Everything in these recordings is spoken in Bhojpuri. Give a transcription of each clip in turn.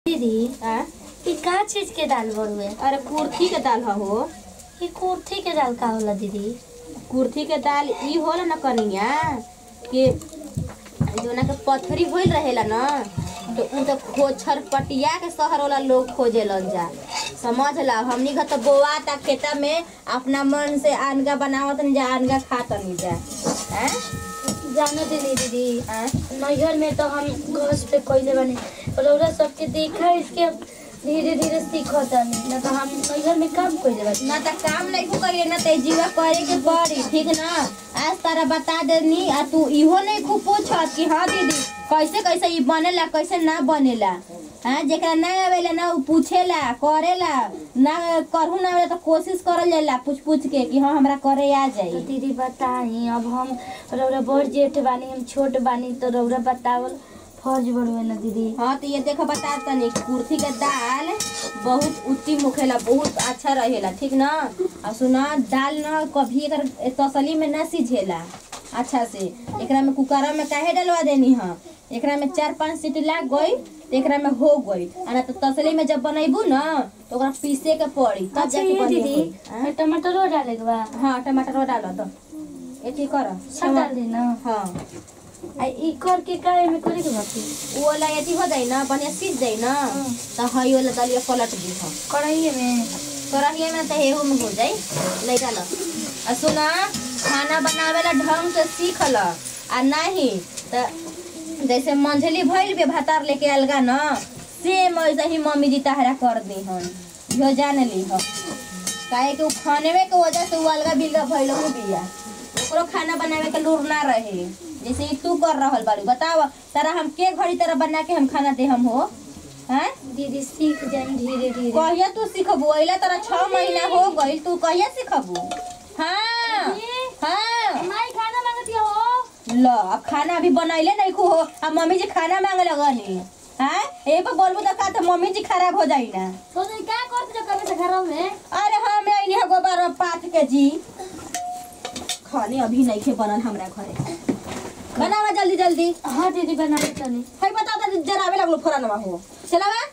दीदी आ? ई का चीज के दाल बड़ुए अरे कुर्थी के दाल ह हो ई कुर्थी के दाल का होला दीदी कुर्थी के दाल ई होला न कनिया कि जोना के पथरी होइल रहेला न तो उ तो खोछर पटिया के शहर वाला लोग खोजेलन जा समझ ला हमनी घर तो बोआ ता खेता में अपना मन से अनगा बनावत जा अनगा खातनी जा हैं जानो दीदी दीदी हैं? नैहर में तो हम घस पे कोइले बने रौरा सबके देखा इसके धीरे धीरे सीखतानी ना तो हम नैहर में काम कोइले बने ना त काम नहीं को करिए ना ते जीवा करे के पड़ी ठीक ना आज तारा बता देनी आ तू इहो नहीं खूब पूछत कि हाँ दीदी कैसे कैसे ई बनेला कैसे ना बनेला हाँ जेकरा ना आवेला ना उ पूछेला करेला ना करहु ना आवेला तो कोशिश करल जाला पूछ पूछ के कि हाँ हमरा करे आ तो जाई दीदी बताई अब हम रौरा बड़ जेठ बानी हम छोट बानी तो रौरा बतावल फर्ज बड़ुए ना दीदी हाँ तो ये देखो बता तनी कुर्थी के दाल बहुत उत्तम होखेला बहुत अच्छा रहेला ठीक ना और सुना दाल ना कभी एकर तसली में ना सिझेला अच्छा से एकरा में कुकरा में काहे डलवा देनी हाँ एकरा में चार पांच सीटी लाग गई तो एकरा में हो गई आ ना तो तसली में जब बनैबू ना तो ओकरा पीसे के पड़ी तब अच्छा जाके ये बनिए दीदी कोई। हाँ? ये टमाटरो डाले के बा हाँ टमाटर डाल दो ये ठीक कर सब डाल दी ना हाँ आ ई कर के काहे में करे के बाकी वो वाला यदि हो जाए ना बढ़िया सीझ जाए ना तो हई वाला दलिया पलट दी हाँ कढ़ाई में कढ़ाई में तो हेहू में हो जाई ले डाल आ सुना खाना बनावे ला ढंग से सीख ल आ नहीं तो जैसे मंझली भइल बे भातार लेके अलगा न सेम वैसे ही मम्मी जी तहरा कर दी हन इहो जान ली हो काहे कि उ खानेवे के वजह से उ अलगा बिलगा भइल हो बिया ओकरो खाना बनावे के लूर ना रहे जैसे ई तू कर रहल बाड़ी बताव तारा हम के घड़ी तरह बना के हम खाना दे हम हो हैं दीदी सीख जाई धीरे धीरे कहिया तू सीखबू अइला तोरा छह महीना हो गइल तू कहिया सीखबू हाँ हाँ माई खाना मांगती हो ल अब खाना अभी बनैले नहीं को हो अब मम्मी जी खाना मांगे लगनी हाँ ए पर बोलबू तो का तो मम्मी जी खराब हो जाई ना तो तुम क्या करते जो कभी से घर में अरे हाँ मैं अइनी गोबर पाथ के जी खाने अभी नहीं खे बनल हमरा घरे बनावा जल्दी जल्दी हाँ दीदी बना लेता नहीं है बता दे जरावे लगलो फोरनवा हो चलावा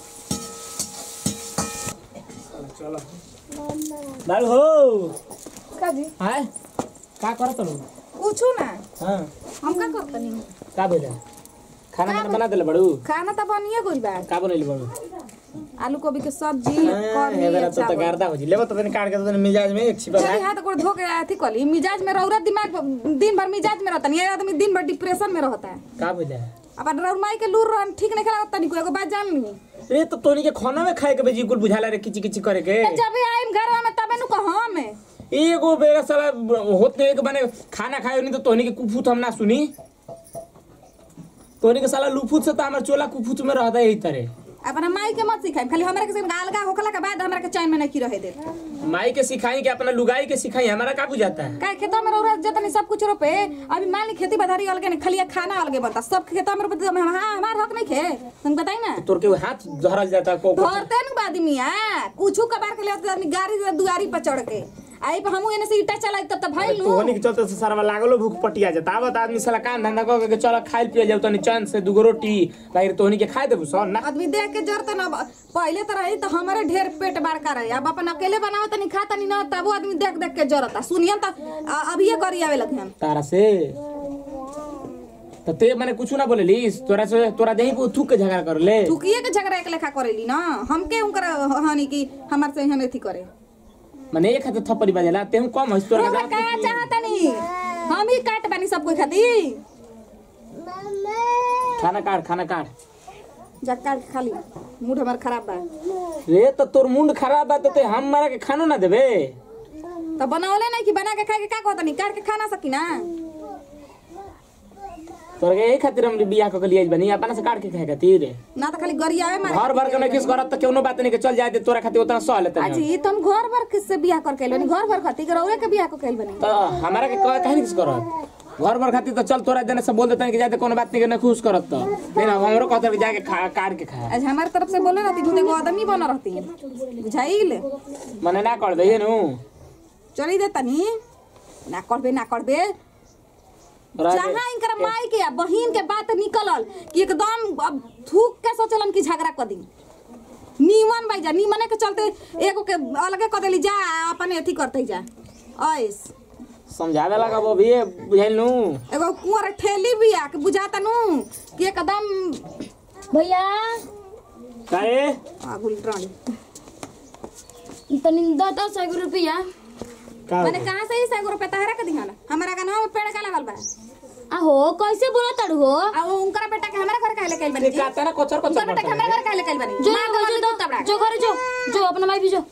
बाबू हो का जी हाय का करत नु पूछू ना हां हम का करतनी का बोले खाना वाना बना देले बड़ू खाना त बनिए गइल बा का बनैली बड़ू आलू गोभी के सब्जी हां हे बेरा तो चावल। गर्दा हो जी लेबो तो तनी काट के तो तनी मिजाज में एक छिपा चली हाथ गोड़ धो के अथी कली मिजाज में रौरा दिमाग दिन भर मिजाज में रहता नहीं ये आदमी दिन भर डिप्रेशन में रहता है का बोले अब रौर माई के लूर रहन ठीक नहीं खेला तनी को एगो बात जान ली ए तो तोनी के खाना में खाए के बेजी कुल बुझाला रे किची किची करे के जब आइम घर में तबे नु कहो में एगो बेरा साला होते एक बने खाना खाए नहीं तो तोनी के कुफुत हम ना सुनी तोनी के साला लुफुत से तो हमर चोला कुफुत में रहता यही तरह अपना माई के मत सिखाई खाली हमरा के सिर्फ अलगा होखला के बाद हमरा के चैन में नहीं रहे दे माई के सिखाई के अपना लुगाई के सिखाई हमारा का बुझाता है का खेतों में रौरा जतनी सब कुछ रोपे अभी मान ली खेती बधारी अलगे नहीं खाली खाना अलगे बनता सब खेतों में रोपे तो हाँ हमार हक नहीं खे तुम बताई ना तोर के हाथ धरल जाता को धरते न आदमिया कुछ कबार के लिए आदमी गाड़ी से दुआरी पर चढ़ के आई पे हमू एने से ईटा चलाई तब तब भाई लू तोहनी के चलते से सारा लागलो भूख पटिया जाता आवत आदमी साला काम धंधा कर के चल खाइल पियल जाऊ तनी चैन से दुगो रोटी बाहर तोहनी के खाए देबू सन ना आदमी देख के जरत न पहले तो रही तो हमारे ढेर पेट बड़का रही अब अपन अकेले बनावत तनी खाता नहीं ना तब आदमी देख देख के जरता सुनियन त अभी ये करी आवे लगे हम तारा से तो ते माने कुछ ना बोलेली तोरा से तोरा देही को थूक के झगड़ा कर ले टुकिए के झगड़ा एक लेखा करेली ना हमके उनकर हानि की हमार से हने थी करे माने एक हाथ थप्पड़ी बजेला ते हम कम हंस तोरा रोगा के का चाहता नहीं हम ही काट बानी सब कोई खाती खाना काट खाना काट जा काट के खाली मूड हमार खराब बा रे तो तोर मुंड खराब बा तो ते हम मारा के खानो ना देबे तो बनावले नहीं कि बना के खाए के का कहता नहीं काट के खा ना सकी ना तोरा के यही खातिर हम बियाह क के लिए बनी अपना से काट के खाए खातिर ना तो खाली गरियावे मारे घर भर के नहीं किस करत तो केनो बात नहीं के चल जाए दे तोरा खातिर उतना सह लेते अजी तुम घर भर किससे बियाह कर के बनी घर भर खाती रौरे के बियाह को कैल बनी तो हमारा के कह कहीं किस करत घर भर खातिर तो चल तोरा देने से बोल देते हैं कि जाते कोनो बात नहीं के ना खुश करत तो नहीं ना हमरो कहते कि जाके खा काट के खा आज हमारे तरफ से बोले रहती तू एगो आदमी बना रहती बुझाइल मने ना कर दे नु चली दे तनी ना करबे ना करबे राजे- जहाँ इनकर माई के आ बहिन के बात निकलल कि एकदम अब थूक के सोचलन कि झगड़ा कर दी नीमन भाई जा नीमने के चलते एगो के अलगे कर देली जा अपने अथी करते जा ऐस समझावे लगा वो भी बुझाइल नू एगो कुंवर ठेली भी आ के बुझाता नु कि एकदम भैया काहे आगुल रानी तनी दस दस एगो रुपया का मैंने कहाँ से ही सौ रुपया तहरा के दिखाना हमारा का नाम पेड़ का लगल बा आहो कैसे बोला तड़ू हो आ वो उनकर बेटा के हमारा घर काहे ले कैल बनी जी? कहता ना कोचर उनकर कोचर बेटा के हमारा घर काहे ले कैल बनी जो मार के जो बंदी तबड़ा जो घरे जो जो अपना माई भी जो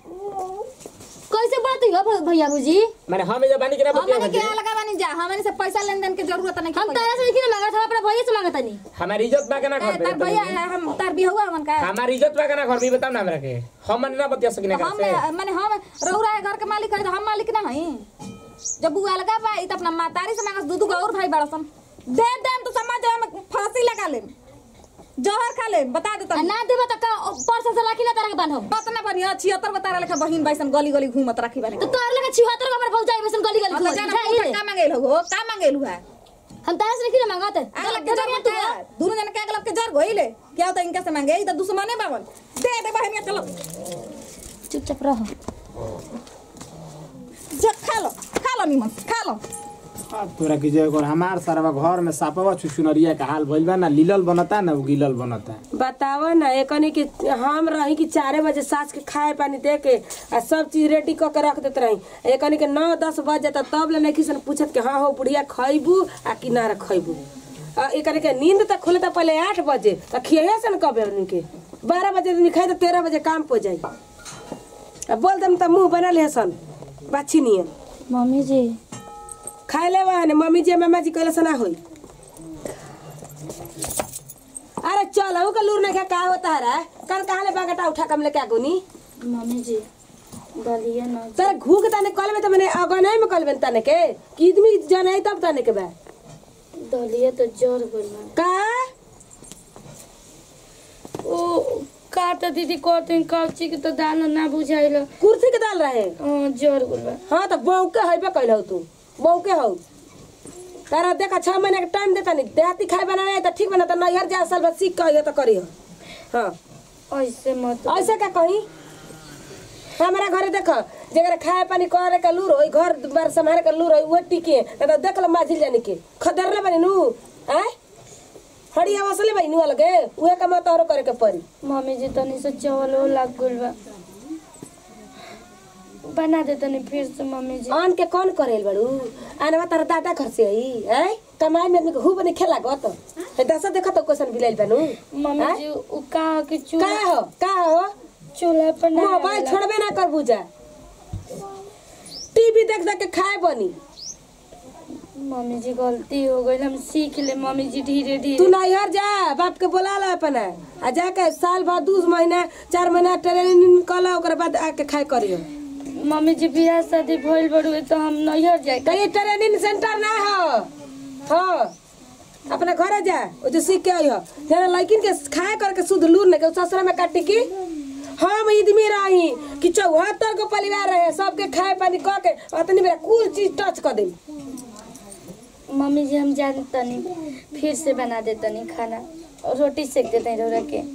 कैसे बोलती हो भ- भैया भूजी मैंने हम जब बानी के ना बतिया हमने के लगा बनी जा हमने से पैसा लेन देन के जरूरत नहीं हम तारा से देखी ना मांगा था अपने भैया से मांगा नहीं हमारी इज्जत बा के ना घर तार भैया हम तार भी हुआ हमन का हमारी इज्जत बा के ना घर भी बताओ ना हमरा के हम मन ना बतिया सकिना हम घर से माने हम रौरा है घर के मालिक है तो हम मालिक ना हई जब बुआ लगा बा ई त अपना मातारी से मांगस दूध और भाई बड़सन दे दे तो समाज में फांसी लगा ले जहर खा ले बता दे आ तनी ना देबा त का परसा से लाखी ना तारा के बांधो बात ना बनी छिहत्तर बतारा लेखा बहिन बाइसन गली गली घूमत राखी बने तो तोर लगे छिहत्तर का भौजा बेसन गली गली मतलब घूमत जाना बुझाइल पूछा का मांगेल हो का मांगेल हुआ हम तारा से देखी ना मांगा त आग लग के जर तू दोनों जन के आग लग के जर गइले क्या होता इनका से मांगे ई त दुश्मने बावन दे दे बहिन चलो चुपचाप रहो जा खा लो खा लो निमन खा लो अब तोरा की जय कर हमार सारा घर में सापवा चुचुनरिया के हाल भइल बा ना लीलल बनता ना गिलल बनता बतावा ना एकनी कि हम रही कि चारे बजे सास के खाए पानी दे के आ सब चीज रेडी क के रख देते रही एकनी के नौ दस बज जाता तब ले नहीं किसन पूछत कि हाँ हो बुढ़िया खैबू आ कि ना खैबू आ एकनी के नींद तक खुले तो पहले आठ बजे तो खिए से न कबे उन्हीं के बारह बजे दिन खाए तो तेरह बजे काम पो जाई आ बोल दम तो मुंह बना ले सन बाछी नियन मम्मी जी खाए ले ने मम्मी जी मामा जी कहले सना होई अरे चल हूँ का लूर नहीं खा का होता है कल कहाँ ले बागटा उठा कम लेके आगुनी मम्मी जी दलिया ना तेरे घूक ताने कल में तो मैंने अगने में कल में ताने के कि आदमी जाने तब ताने के बा दलिया तो जर गइल बा का ओ काटा दीदी कहते कौची के तो दाल ना बुझाइल कुर्सी के डाल रहे जर गइल बा हाँ तो बहू के है कहल हो तू बहू के हो तारा देखा छह महीने के टाइम देता नहीं देहाती खाए बनावे तो ठीक बना तो नैहर जा साल बाद सीख कहिए तो करी हाँ ऐसे मत ऐसे का कही हमारा घरे देख जगह खाए पानी करे का लूर होई घर बार संभाले का लूर होई वो टिके ना तो देख लो माझिल जाने के खदरले बनी नु हैं हड़िया वसले बनी नु लगे उहे का मत और करे के पड़ी मम्मी जी तनी से चावल लाग गइल बा बना दे तनी फिर से मम्मी जी आन के कौन करेल बड़ू आने तारा दादा घर से आई हैं कमाई में आदमी के खूब नहीं खेला गो तो हे दसा देखो तो क्वेश्चन बिलाइल बनू मम्मी जी उ का के का चूल्हा हो का हो चूल्हा पर ना मोबाइल छोड़बे ना कर बुझा टीवी देख देख के खाए बनी मम्मी जी गलती हो गई हम सीख ले मम्मी जी धीरे तू धीरे नैहर जा बाप के बोला ला अपना आ जाके साल भर दू महीना चार महीना ट्रेनिंग कला ओकर बाद आके खाए करियो मम्मी जी बियाह शादी भइल बड़ुए तो हम नैहर जाए कहीं ट्रेनिंग सेंटर ना हो हाँ अपना घरे जा वो जो सीख के आई हो जना लड़किन के खाए करके शुद्ध लूर नहीं के ससुरा में काटी की हम इदमी रही कि चौहत्तर को परिवार रहे सबके खाए पानी कह के अतनी मेरा कुल चीज टच कर दे मम्मी जी हम जान तनी फिर से बना दे तनी खाना और रोटी सेक देते हैं रोरा के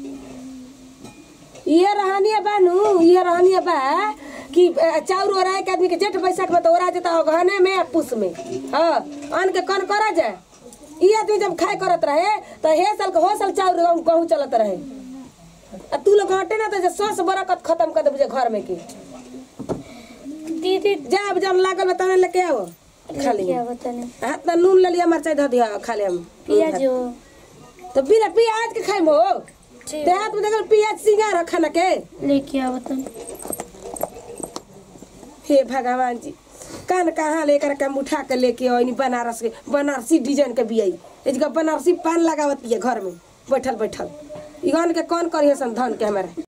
ये रहनिया बा नु ये रहनिया बा कि अ, चाउर ओरा के आदमी के जेठ बैसाख में तो ओरा जाता हो गहने में आ पुस में हाँ अन्न के कौन करा जाए ये आदमी जब खाए करत रहे तो हे साल के हो साल चाउर गहूं- गहूं चलत रहे आ तू लोग हटे ना तो जे सस बरकत खत्म कर देबे घर में के दीदी जा अब जब लागल बा तने लेके आओ खा ली क्या बताने हाथ में नून ले लिया मरचाई धो दिया खा ले हम पियाज हो तो बिना प्याज के खाइम हो ठीक देहात में देखल प्याज सिंगार हो खाना के लेके आओ तनी हे भगवान जी कान कहाँ लेकर के हम उठा के लेके आई बनारस के बनारसी डिजाइन के बियाई इसका बनारसी पान लगावत बिया घर में बैठल बैठल इगन के कौन करिए सन धन के हमारे